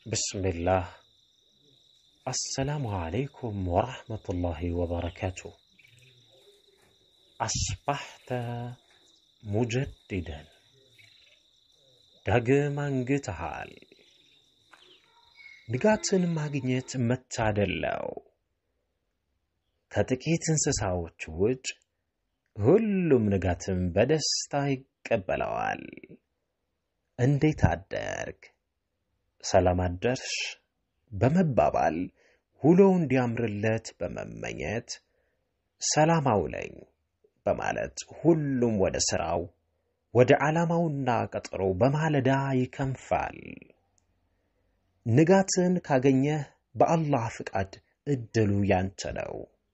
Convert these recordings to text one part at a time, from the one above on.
ብስሚላህ አሰላሙ አለይኩም ወረሕመቱላሂ ወበረካቱ። አስባሕተ ሙጀዲደን ዳግም አንግተሃል። ንጋትን ማግኘት መታደል ነው። ከጥቂት እንስሳዎች ውጭ ሁሉም ንጋትን በደስታ ይቀበለዋል። እንዴት አደርግ፣ ሰላም አደርሽ በመባባል ውሎው እንዲያምርለት በመመኘት ሰላም አውለኝ በማለት ሁሉም ወደ ሥራው ወደ ዓላማውና ቀጠሮ በማለዳ ይከንፋል። ንጋትን ካገኘህ በአላህ ፍቃድ እድሉ ያንተ ነው።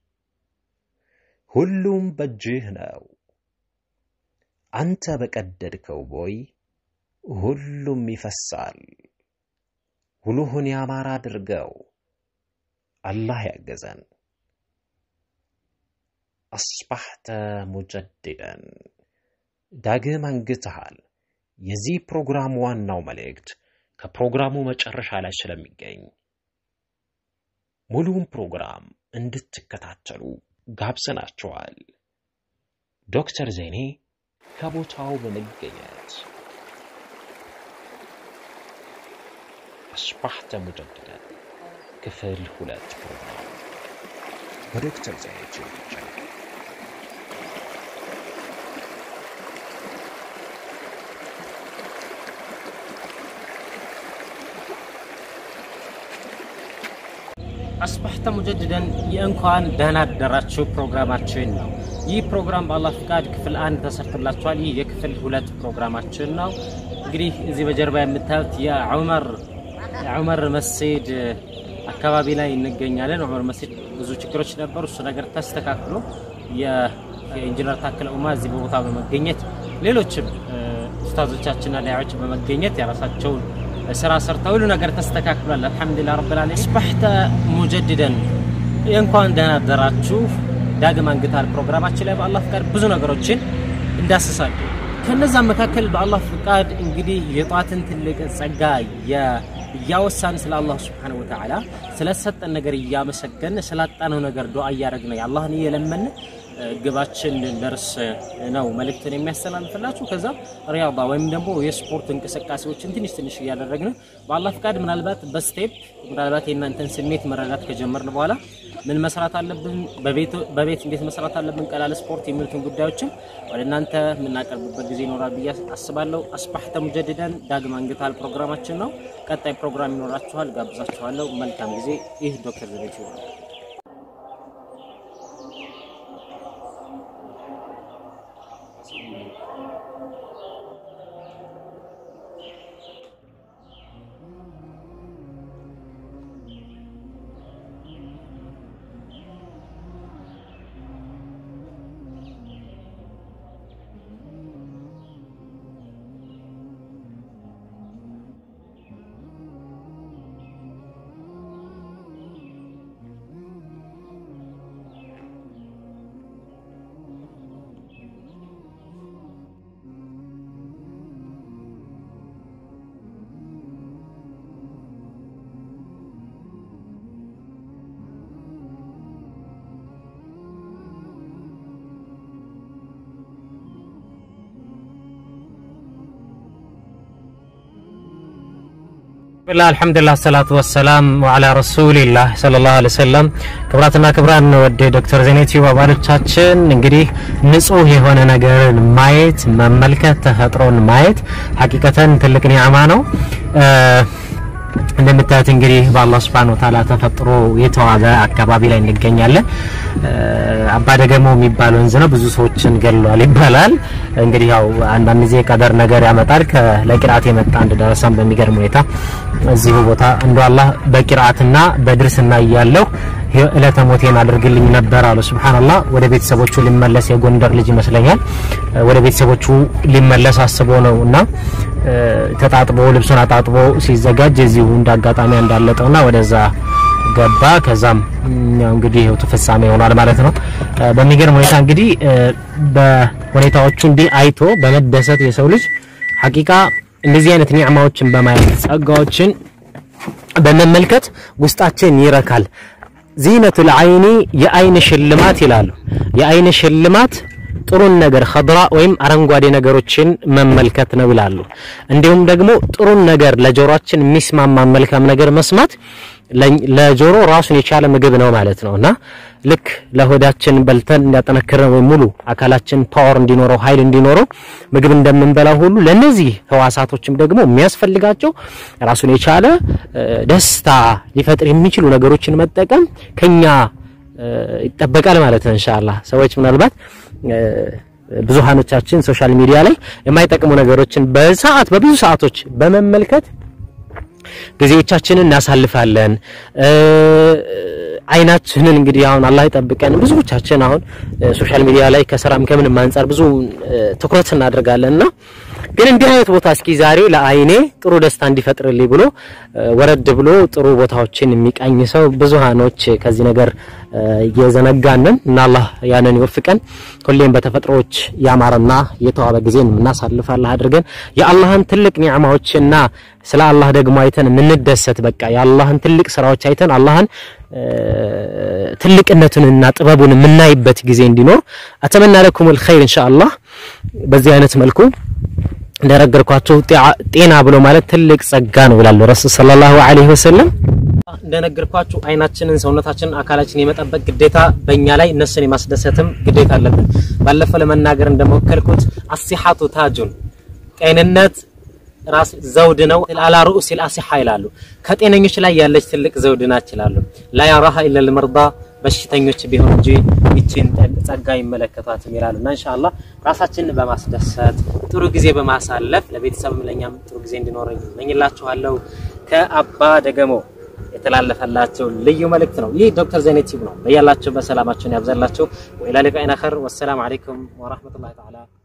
ሁሉም በእጅህ ነው። አንተ በቀደድከው ቦይ ሁሉም ይፈሳል። ውሉህን ያማረ አድርገው። አላህ ያገዘን። አስባሕተ ሙጀዲደን ዳግም አንግተሃል። የዚህ ፕሮግራም ዋናው መልእክት ከፕሮግራሙ መጨረሻ ላይ ስለሚገኝ ሙሉውን ፕሮግራም እንድትከታተሉ ጋብዘናችኋል። ዶክተር ዜኔ ከቦታው በመገኘት አስባሕተ ሙጀዲደን ክፍል ሁለት ፕሮግራም በዶክተር ዜኔ ቴሌቪዥን አስባሕተ ሙጀዲደን የእንኳን ደህና አደራችሁ ፕሮግራማችን ነው። ይህ ፕሮግራም በአላህ ፍቃድ ክፍል አንድ ተሰርቶላችኋል። ይህ የክፍል ሁለት ፕሮግራማችን ነው። እንግዲህ እዚህ በጀርባ የምታዩት የዑመር የዑመር መስጂድ አካባቢ ላይ እንገኛለን። ዑመር መስጂድ ብዙ ችግሮች ነበሩ። እሱ ነገር ተስተካክሎ የኢንጂነር ታከለ ኡማ እዚህ በቦታ በመገኘት ሌሎችም ኡስታዞቻችንና ዳያዎች በመገኘት የራሳቸውን ስራ ሰርተው ሁሉ ነገር ተስተካክሏል። አልሐምዱሊላህ ረብል ዓለሚን። አስባሕተ ሙጀዲደን የእንኳን ደህና አደራችሁ ዳግም አንግተሃል ፕሮግራማችን ላይ በአላህ ፍቃድ ብዙ ነገሮችን እንዳስሳለን። ከነዛም መካከል በአላህ ፍቃድ እንግዲህ የጧትን ትልቅ ጸጋ እያወሳን ስለ አላህ ስብሓነሁ ወተዓላ ስለሰጠን ነገር እያመሰገን ስላጣነው ነገር ዱዓ እያደረግን የአላህን እየለመን ግባችን ደርስ ነው መልእክትን የሚያስተላልፍላችሁ። ከዛ ሪያዳ ወይም ደግሞ የስፖርት እንቅስቃሴዎችን ትንሽ ትንሽ እያደረግን በአላህ ፍቃድ ምናልባት በስቴፕ ምናልባት የእናንተን ስሜት መረዳት ከጀመርን በኋላ ምን መስራት አለብን፣ በቤት እንዴት መስራት አለብን፣ ቀላል ስፖርት የሚሉትን ጉዳዮችን ወደ እናንተ የምናቀርብበት ጊዜ ይኖራል ብዬ አስባለሁ። አስባሕተ ሙጀዲደን ዳግም አንግተሃል ፕሮግራማችን ነው። ቀጣይ ፕሮግራም ይኖራችኋል፣ ጋብዛችኋለሁ። መልካም ጊዜ። ይህ ዶክተር ዘቤት ይሆናል። ብላ አልሐምዱሊላህ ሰላቱ ወሰላም ወዓላ ረሱሊላህ ሰለላሁ ዐለይሂ ወሰለም። ክብራትና ክብራን ወደ ዶክተር ዜና ዩቲዩብ አባሎቻችን እንግዲህ ንጹህ የሆነ ነገርን ማየት መመልከት፣ ተፈጥሮን ማየት ሀቂቀተን ትልቅ ኒዕማ ነው። እንደምታዩት እንግዲህ በአላህ Subhanahu Wa Ta'ala ተፈጥሮ የተዋበ አካባቢ ላይ እንገኛለን። አባደገሞ የሚባል ወንዝ ነው። ብዙ ሰዎችን ገሏል ይባላል። እንግዲህ ያው አንዳንድ ጊዜ ቀደር ነገር ያመጣል። ለቂርአት የመጣ አንድ ደረሳም በሚገርም ሁኔታ እዚሁ ቦታ እንደ አላህ በቂርአትና በድርስና እያለሁ እለተ ሞቴን አድርግልኝ ነበር አሉ። ሱብሃንአላህ ወደ ቤተሰቦቹ ሊመለስ የጎንደር ልጅ ይመስለኛል። ወደ ቤተሰቦቹ ሊመለስ አስቦ ነው እና ተጣጥቦ ልብሱን አጣጥቦ ሲዘጋጅ እዚሁ እንዳጋጣሚ እንዳለጠውና ወደዛ ገባ። ከዛም ያው እንግዲህ ህይወቱ ፍጻሜ ሆኗል ማለት ነው። በሚገርም ሁኔታ እንግዲህ በሁኔታዎቹ እንዲህ አይቶ በመደሰት የሰው ልጅ ሐቂቃ እንደዚህ አይነት ኒዕማዎችን በማየት ጸጋዎችን በመመልከት ውስጣችን ይረካል። ዚነቱል አይኒ የአይን ሽልማት ይላሉ። የአይን ሽልማት ጥሩን ነገር ኸድራ ወይም አረንጓዴ ነገሮችን መመልከት ነው ይላሉ። እንዲሁም ደግሞ ጥሩን ነገር ለጆሮአችን የሚስማማ መልካም ነገር መስማት ለጆሮ ራሱን የቻለ ምግብ ነው ማለት ነው እና ልክ ለሆዳችን በልተን እንዲያጠነክረን ወይም ሙሉ አካላችን ፓወር እንዲኖረው ኃይል እንዲኖረው ምግብ እንደምንበላው ሁሉ ለነዚህ ህዋሳቶችም ደግሞ የሚያስፈልጋቸው ራሱን የቻለ ደስታ ሊፈጥር የሚችሉ ነገሮችን መጠቀም ከኛ ይጠበቃል ማለት ነው። ኢንሻአላህ ሰዎች ምናልባት ብዙሃኖቻችን ሶሻል ሚዲያ ላይ የማይጠቅሙ ነገሮችን በሰዓት በብዙ ሰዓቶች በመመልከት ጊዜዎቻችንን እናሳልፋለን። አይናችንን እንግዲህ አሁን አላህ ይጠብቀን። ብዙዎቻችን አሁን ሶሻል ሚዲያ ላይ ከስራም ከምንም አንጻር ብዙ ትኩረት እናደርጋለን እና ግን እንዲህ አይነት ቦታ እስኪ ዛሬ ለአይኔ ጥሩ ደስታ እንዲፈጥርልኝ ብሎ ወረድ ብሎ ጥሩ ቦታዎችን የሚቃኝ ሰው ብዙሃኖች ከዚህ ነገር እየዘነጋንን እና አላህ ያንን ይወፍቀን። ሁሌም በተፈጥሮዎች ያማረና የተዋበ ጊዜን እናሳልፋለን አድርገን የአላህን ትልቅ ኒዕማዎችና ስለ አላህ ደግሞ አይተን የምንደሰት በቃ የአላህን ትልቅ ስራዎች አይተን አላህን ትልቅነቱንና ጥበቡን የምናይበት ጊዜ እንዲኖር አተመና ለኩሙል ኸይር ኢንሻአላህ። በዚህ አይነት መልኩ እንደነገርኳችሁ ጤና ብሎ ማለት ትልቅ ጸጋ ነው ይላሉ ረሱል ሰለላሁ ዐለይሂ ወሰለም። እንደነገርኳችሁ አይናችንን፣ ሰውነታችንን፣ አካላችንን የመጠበቅ ግዴታ በእኛ ላይ እነሱን የማስደሰትም ግዴታ አለብን። ባለፈው ለመናገር እንደሞከልኩት አሲሐቱ ታጁን ጤንነት ራስ ዘውድ ነው። አላ ሩኡሲል አሲሐ ይላሉ። ከጤነኞች ላይ ያለች ትልቅ ዘውድ ናት ይላሉ። ላ ያራሃ ኢለል መርዳ በሽተኞች ቢሆን እንጂ ይችን ጸጋ ይመለከቷትም ይላሉ። እና ኢንሻአላህ ራሳችንን በማስደሰት ጥሩ ጊዜ በማሳለፍ ለቤተሰብም ለኛም ጥሩ ጊዜ እንዲኖረኝ እመኝላችኋለሁ። ከአባ ደገሞ የተላለፈላቸው ልዩ መልእክት ነው። ይህ ዶክተር ዘይኔ ቲዩብ ነው። በያላችሁ በሰላማችሁን ያብዛላችሁ። ወኢላ ሊቃኢን አኸር ወሰላሙ አለይኩም ወራህመቱላሂ ተዓላ